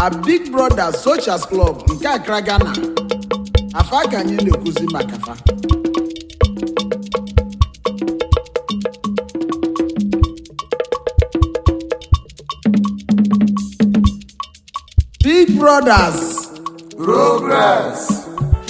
na big brother socials club nke Accra Ghana afa ka anyị na-ekwuzi maka fa big brothers Progress.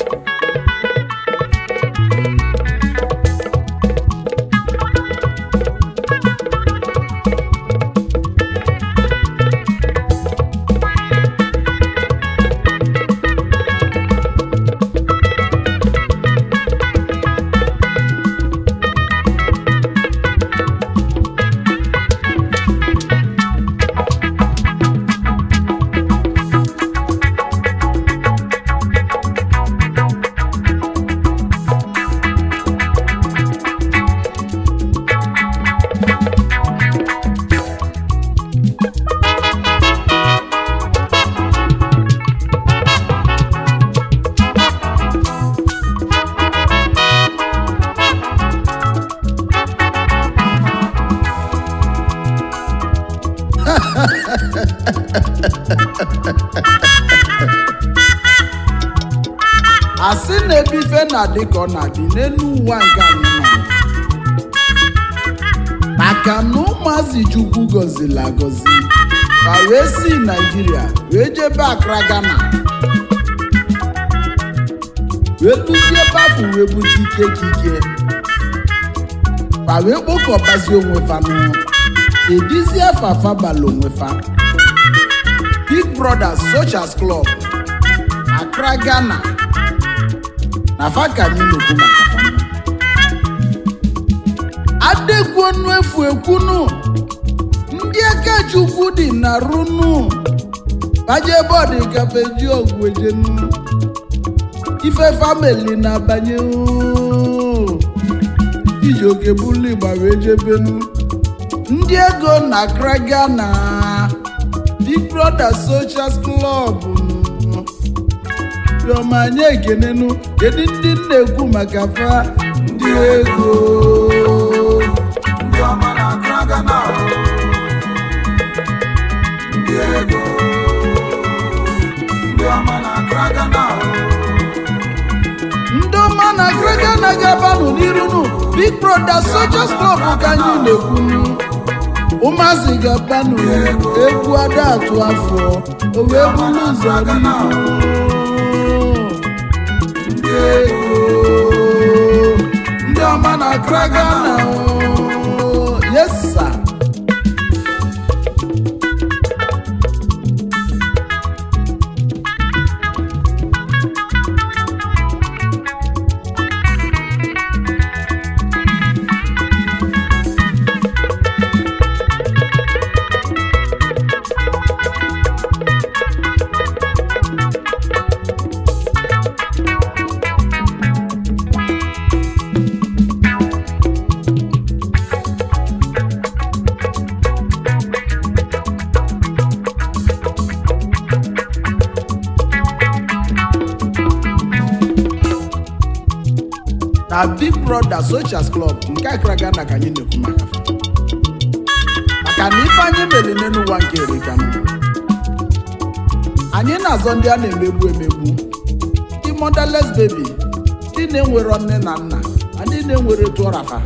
asị na-ebi ife na-adị ka ọ na-adị n'elu ụwa nke anyị nọ maka na ụmụazị chukwu gọziri agọzi ma wee si naijiria wee jebe Accra Ghana wee duzie bafụ wee bute ike kike ma wee kpokọbazie onwe fa n'ụlọ edizie fafa bala onwe fa Big Brothers Socials Club Accra Ghana na fa ka anyị na-ekwu maka fa adekwunu efu ekwunu ndị aka chukwu dị na runu baje bọọdụ gafe ji ọgwụ ejenu ife famili na-abanye oo. iji oke bulu igba wee jebenu ndị ego na Accra Ghana Big Brother Socials Club nụ. Chioma anyị ekenenu kedu ndị m na-ekwu maka fa ndị ego Ndị ọma na Accra Ghana. Ndị ego. Ndị ọma na Accra Ghana. ndị ọma na Accra Ghana ga-abanụ n'irunu Big Brother Socials Club ka anyị na-ekwunu ụmụazị ga-abanụ egwu ada atụ afọ o wee bulu ụzọ n'ihu. ndị ego ndị ọma na Accra Ghana o. yes sir. na Big Brother Socials Club nke Accra Ghana ka anyị na-ekwu maka fa maka na ife anyị mere n'elu ụwa nke erikanụ anyị na-azọ ndị a na-emegbu emegbu ndị motherless baby ndị na-enwero nne na nna na ndị na-enwere tụọrafa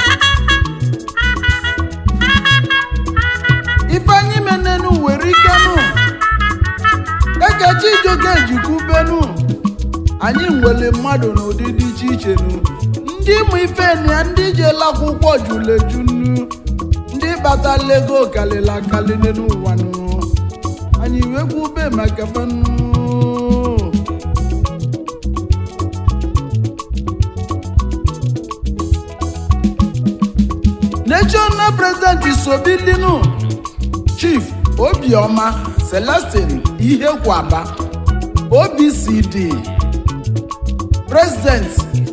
ife anyị mere n'elu were ikenụ ekechi ijoke ejikwubenu anyị nwere mmadụ n'ụdị dị iche iche nu ndị ịmụ ife na ya ndị jela akwụkwọ juru eju nu ndị batala ego kalịla akali n'elu ụwa nu anyị wee kwube maka fanu national president isobilinu chief obioma celestin ihekwaba obcd president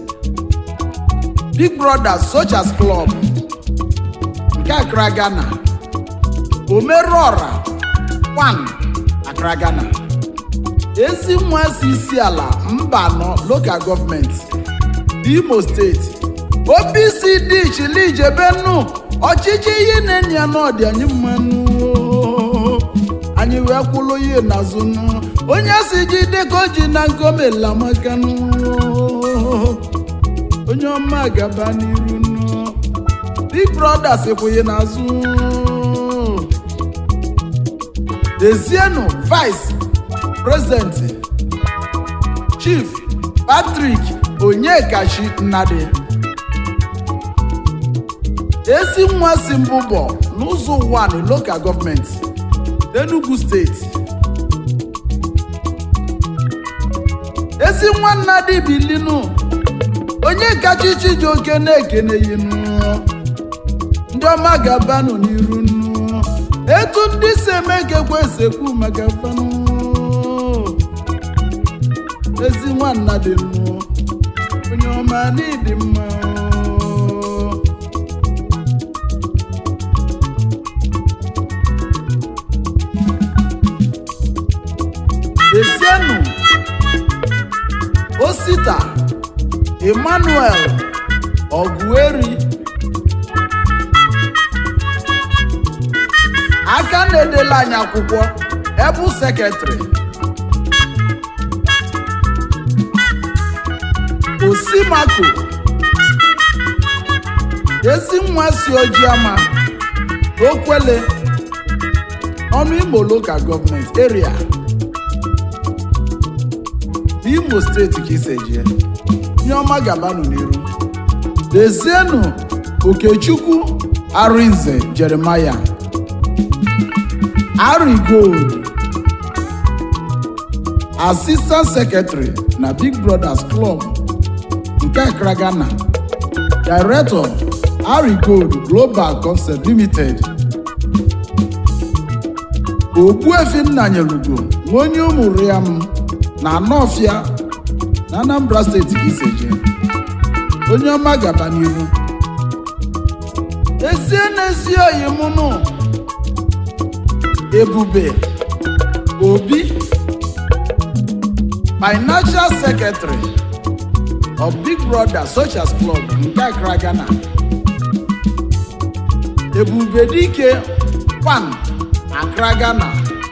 big brother Socials Club nke Accra Ghana omerọra 1 Accra Ghana ezi nwa si isi ala mba anọ local gọọmenti Imo steeti OPCD chilijebenu ọchịchị ihe na-enye ya n'ọdị anyị mmanụ anyị wee kwụlụ ya n'azụ nụ. onye si jide ka o ji na nkomela maka nụ. onye ọma gaba n'iru nụ. big brother sikwụghị n'azụ dezienu vice president chief patrick onyekachi nnadi ezi nwa si mbụbọ n'ụzọ one local government enugu steeti ezi nwa nnadi bilinu onye kacha chijioke na-ekeneyinu ndị ọma ga-abanụ n'iru nnu etu ndị si eme ka ekwe esekwu maka fanụ ezi nwanna dị nnụ onye ọma n'ịdị mma esienụ osita emmanuel ọgụeri aka na-edela anyị akwụkwọ ebu sekretrị osimako ezi nwa si ojiama okwele ọnụ imo lokal gọọmenti eria imo steeti ka isejie nye ọma gabanụ n'iru dezienụ okechukwu arinze jeremaya Harry Gold Assistant Secretary na Big Brothers Club nke Accra Ghana Director Harry Gold Global Concept Limited Ogbuefi Nnanyelugo nwa onye ụmụ Riam na Anọfịa na Anambra steeti ka iseje onye ọma gaba n'ihu ezie n'ezi oyi mụnụ Ebube Obi Financial Secretary of Big Brother Socials Club nke Accra Ghana Ebube Dike Kwan Accra Ghana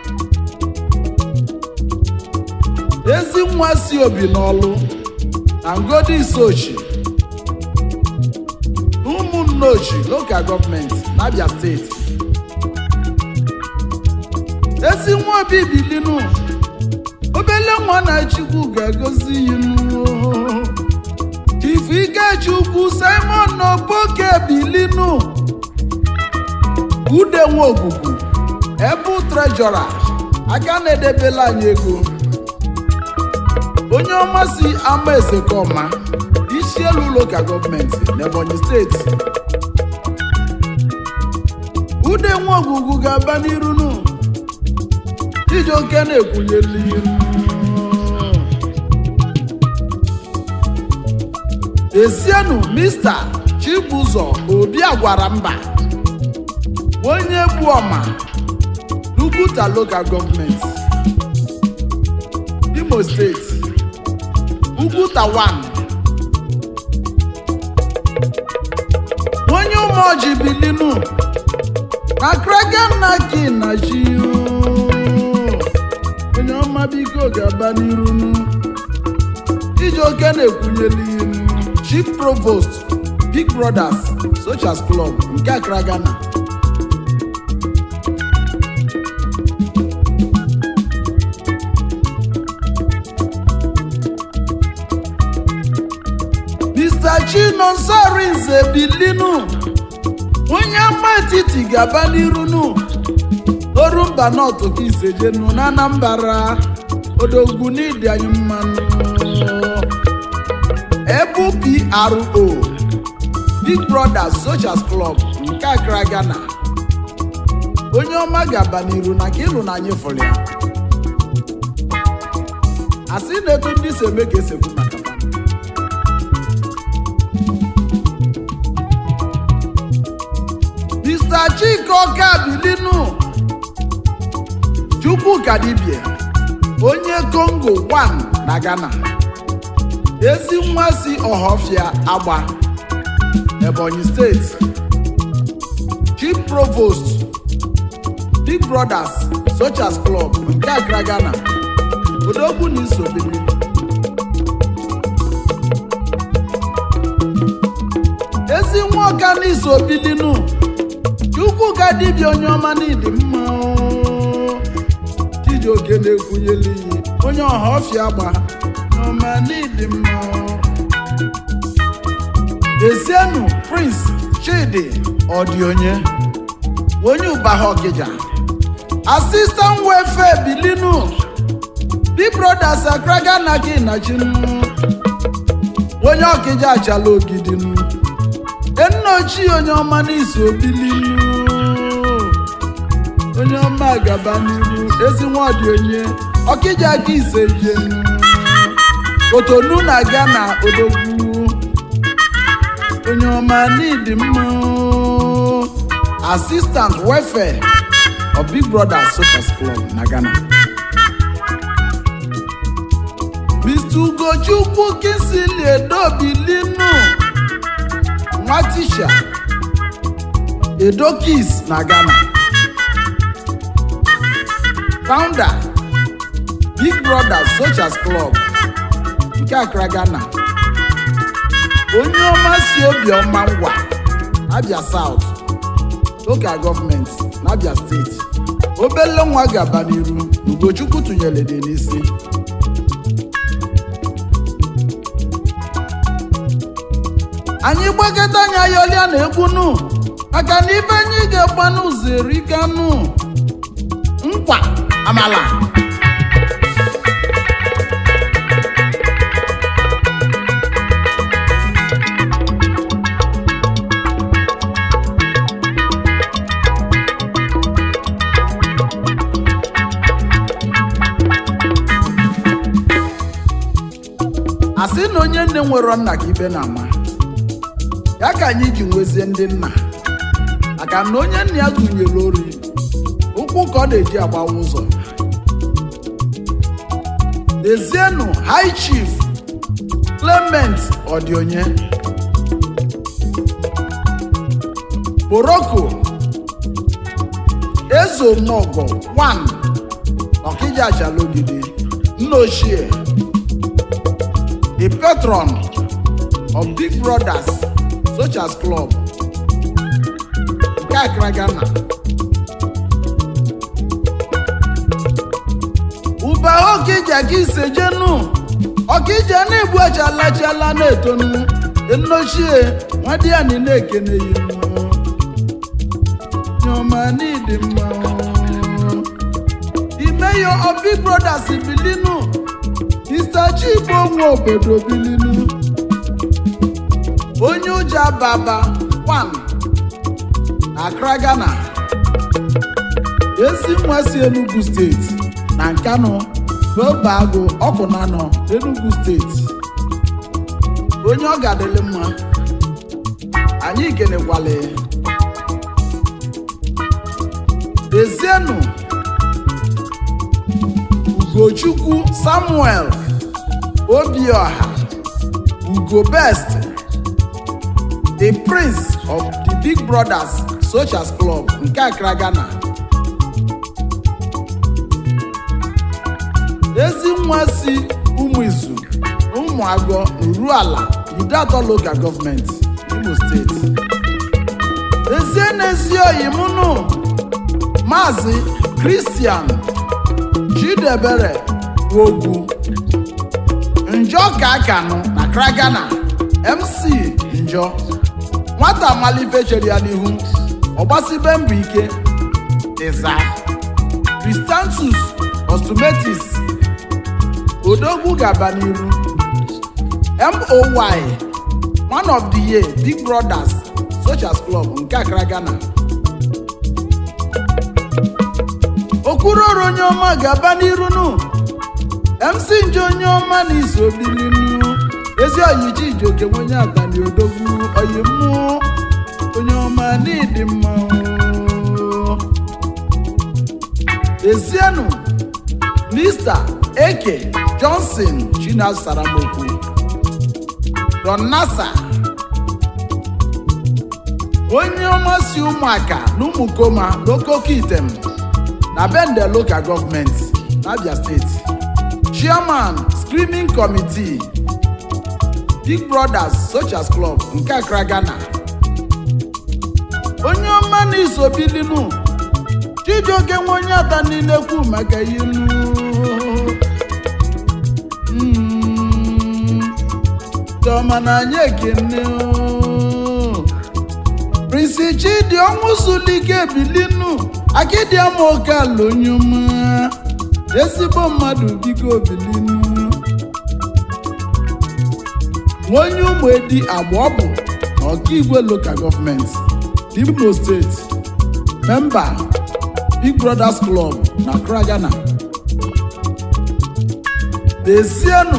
ezi nwa si obi n'ọlụ na ngodi isochi ụmụnne ochi local gọọmenti n'Abia steeti ezi nwa obi bilinu obele nwa na chukwu ga-agọzi yinu chief ikechukwu simon n'oboke bilinu ude nwa ogugu ebu trejọra aka na-edebela anyị ego onye ọma si ama ezekọma isi elu ụlọụka gọọmenti n'ebonyi steeti ude nwa ogugu ga-aba n'irunu Chijioke na-ekwunyeli iru esienụ mista Chibụzọ Obi agwara mba onye bụ ọma Luguta Local Government Imo Steeti Uguta 1 onye ụmụọjị bilinu na kraganaki na ji onye ọma biko ga-aba n'iru Chijioke na-ekwunyeli ilu Chief Provost Big Brothers Socials Club nke Accra Ghana Mr. Chinonso Arinze bilinu onye ama etiti ga-aba n'irunu orumba nọtụ ka isejenu na Anambra odogwu n'ịdị anyị mmanụ ebu PRO Big Brothers Socials Club nke Accra Ghana onye ọma ga-aba n'iru na ka ịlụ na anyị fụrụ ya asị na etu ndị si eme ka esekwu maka ha. Mr. Chika Ọkabilinu Chukwuka Dibie onye Congo 1 na Ghana ezi nwa si Ọhọfịa Agba Ebonyi steeti Chief Provost big brothers sochas club nke Accra Ghana odogwu na isobili ezi nwa ọka na isobilinu chukwu ka dibịa onye ọma n'ịdị mma oo. chijioke na-ekwunyela iyi onye ọha ọfịa gba n'ọma n'ịdị mma oo. Ezienu Prince Chidi Odionye onye Ụbaha Ọkịja Assistant Welfare Bilinu Big Brothers Accra Ghana gị na chinu onye Ọkịja achala ogidinu enna ochie onye ọma n'iso bilinu onye ọma gaba n'iru ezi nwa Odionye Ọkịja ka ise jenu Kotonu na Ghana odogwu onye ọma n'ịdị mma oo. assistant welfare of big brother social club na ghana mr ugochukwu kisili edobilinu nwa tisha edokis na ghana founder big brother social club nke accra ghana onye ọma si obiọma ngwa abia south local gọọmenti n'abia steeti obele nwa gaba n'iru ugochukwu tụnyere dị n'isi anyị gbakọta anya yọlịa na egwunu maka na ibe anyị ga-agba n'ụzọ erikanụ nkwa amala asị na onye nne nwere nna ka ibe na-ama ya ka anyị ji nwezie ndị nna maka na onye nna ya gụnyere ori ụkwụ ka ọ na-eji agbawa ụzọ dezienu high chief clement odionye boroko ezomogo 1 ọkịja achalogide nna ochie the patron of Big Brothers Sochas Club nke Accra Ghana. Ụba Okija ka isejenu Ọkija na-egbu achalachala na-etonu enochie nwadiani na-ekene yinu nyoma n'ịdị mma the mayor of Big Brothers Bilinu Mr. Chigbo nwa obodo bilinu onye ụja baba 1 Accra Ghana ezi nwa si Enugu steeti na Nkanu n'obe agụ ọkụnanọ Enugu steeti onye ọ ga-adịlị mma anyị kenekwale Ezienu Ugochukwu Samuel Obioha Ugo Best the prince of the Big Brothers Sochas Club nke Accra Ghana ezi nwa si ụmụizu ụmụagọ Uruala Idatọ Local Government Imo Steeti ezie n'ezi oyi mụnụ Maazị Christian Chidebere Ogwu Njọ ka akanụ na Accra Ghana MC Njọ nwata malife chere ya n'ihu ọgbasibe mbọ ike ịza Cristantus Ostumetis Odogwu gaba n'iru MOY one of the year Big Brothers Sochas Club nke Accra Ghana okwuroro onye ọma ga-aba n'iru nụ MC nje onye ọma na iso bilinu ezi oyichi ijoke nwenye atani odogwu oyi mmụọ onye ọma n'ịdị mma oo. ezienu Mr. Eke Johnson Chinasaramoku Don Nasa onye ọma si ụmụaka na ụmụkoma n'okoko item na bende local government n'abia steeti chairman screening committee big brothers socials club nke accra ghana onye ọma na isobilinu chijioke nwe onye ata niile kwu maka ilu Mm, chioma na anyị ekene o. prinsi chidi ọnwụ zulike bilinu akidiamoke ala onye ọma ezigbo mmadụ biko bilinu onye ụmụ edi agba ọ bụ ọkaigwe local gọọmenti imo steeti memba big brothers club na accra ghana desienu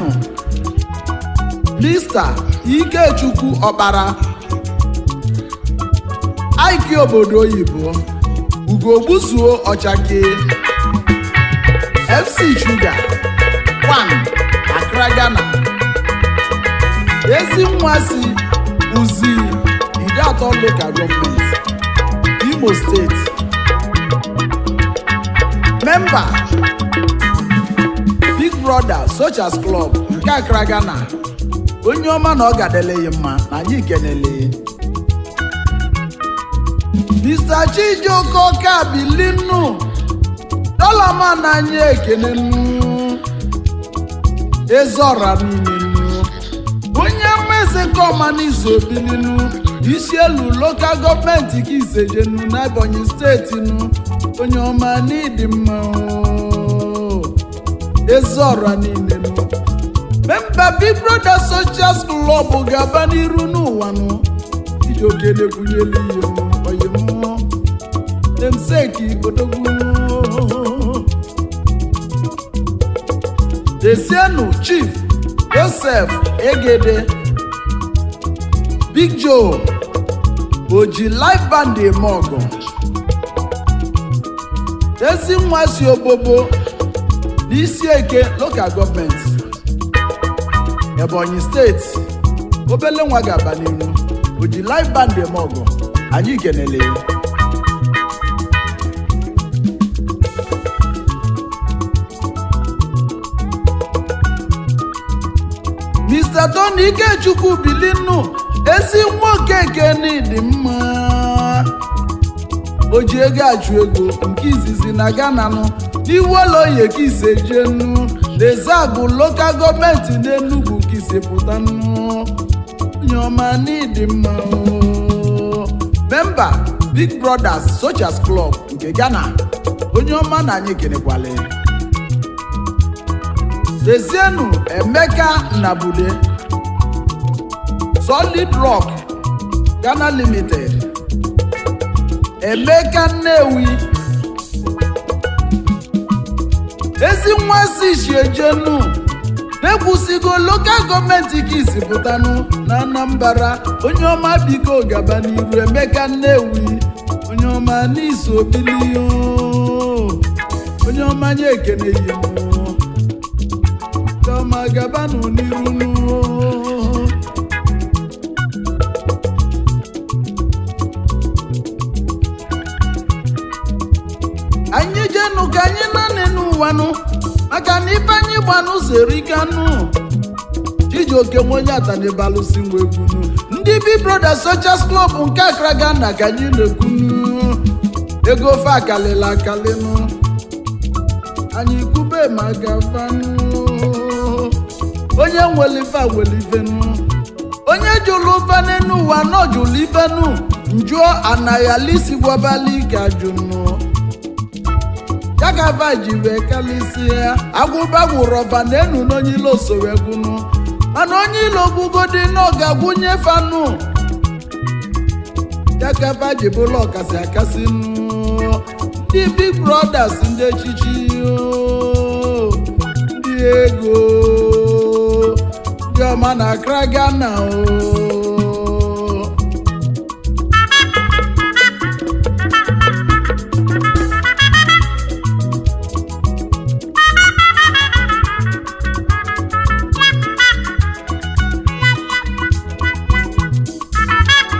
mr ikechukwu ọkpara aiki obodo oyibo ugogbuzuo ọchake fc sugar 1 accra ghana ezi nwa si uzi ide atọ local gọọmenti imo steeti memba big brother socials club nke accra ghana onye ọma na ọ gadeleghị mma na anyị kenele mr chijioke ọka bilinu dọlama na anyị ekenenu ezeọra niile nu onye mmezi kọma n'izu obilinu isi elu lokal gọọmenti ka isejenu n'ebonyi steeti nu onye ọma n'ịdị mma o. ezeọra niile nu memba big brother socials club ga-aba n'iru n'ụwa nụ iji okele kwunyelu ihe oyimụọ demseki odogwu desienu chief joseph egede big joe oji life band eme ọgọ ezi nwa si obobo n'isi eke local gọọmenti ebonyi steeti obele nwa ga-aba n'iru oji live band eme ọgọ anyị kenele ya mr tony ikechukwu bilinu ezi nwoke keni dị mma o ji ego achụ ego nke izizi na ghana nụ n'iwoloye ka ise jenu lezabụ lokal gọọmenti n'enugwu ka ise pụta nụ onye ọma n'ịdị mma o. memba big brothers socials club nke ghana onye ọma na anyị kenekwale lezienu emeka nnabule solid rock ghana limited emeka nnewi ezi nwa si shiejenu na-ekwusigo lokal gọọmenti ka isi pụtanụ na anambra onye ọma biko gaba n'iru emeka nnewi onye ọma n'iso obili onye ọma nye ekene yi chiọma gabanụ n'iru nụ. anyị jenụ ka anyị naanị n'ụwanụ maka na ife anyị gbanụ zerikanụ chijioke nwenye atanibalụsi nwa egwunu ndị bi brothers socials club nke akra ghana ka anyị na-ekwunu ego ofe akalịla akalịnụ anyị kwube ma gafanụ onye nwere ife nwere ifenụ onye jụrụ ụfa n'enu ụwa nọ jụrụ ifenụ njụọ anaghị gwabali ka jụnụ ya ka va ji wee kalịsịa agwụba gwụrụ ọba na enu n'onye ilo osowe gwụnụ mana onye ilo gwugodi na ọ ga-agwụnye fanụ ya ka va ji bụrụ ọkasị akasị nụ ndị big brothers ndị echichi oo, ndị ego ndị ọma na akra ghana o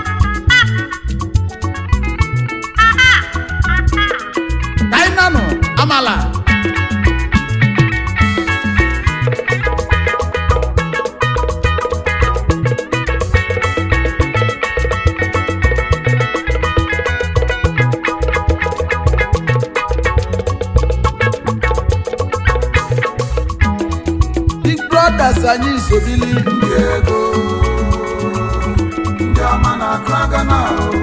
kainanụ anyị isobili ndị ego ndị ọma na kragana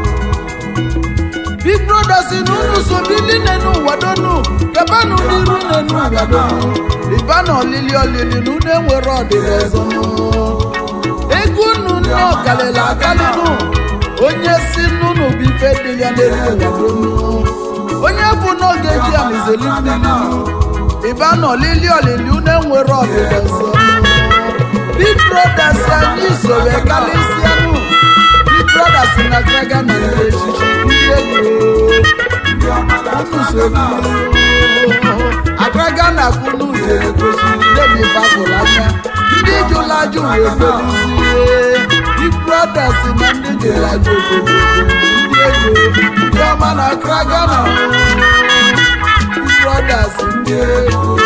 big brothers na unu sobili nenu ụwa donu gabanụ n'iru nenu ụwa donu ịba na olili olili na unu enwere ọdịda ọzọ ego unu nne ọkalịla akalịnụ onye si n'unu bụ ife dị ya n'elu ụwa donu onye bụ n'oge ji alizeli mmiri ịba na olili olili unu enwere ọdịda ọzọ big brothers anyị soro kalịsịanụ big brothers na kraga na ndị echichi ndị ego ndị ọma na unu soro akraga na kunu na-egosi ndebi fafụrụ aka ndị jụrụ ajụ wee felizie big brothers na ndị jụrụ ajụ obodo ndị ego ndị ọma na akraga na big brothers ndị ego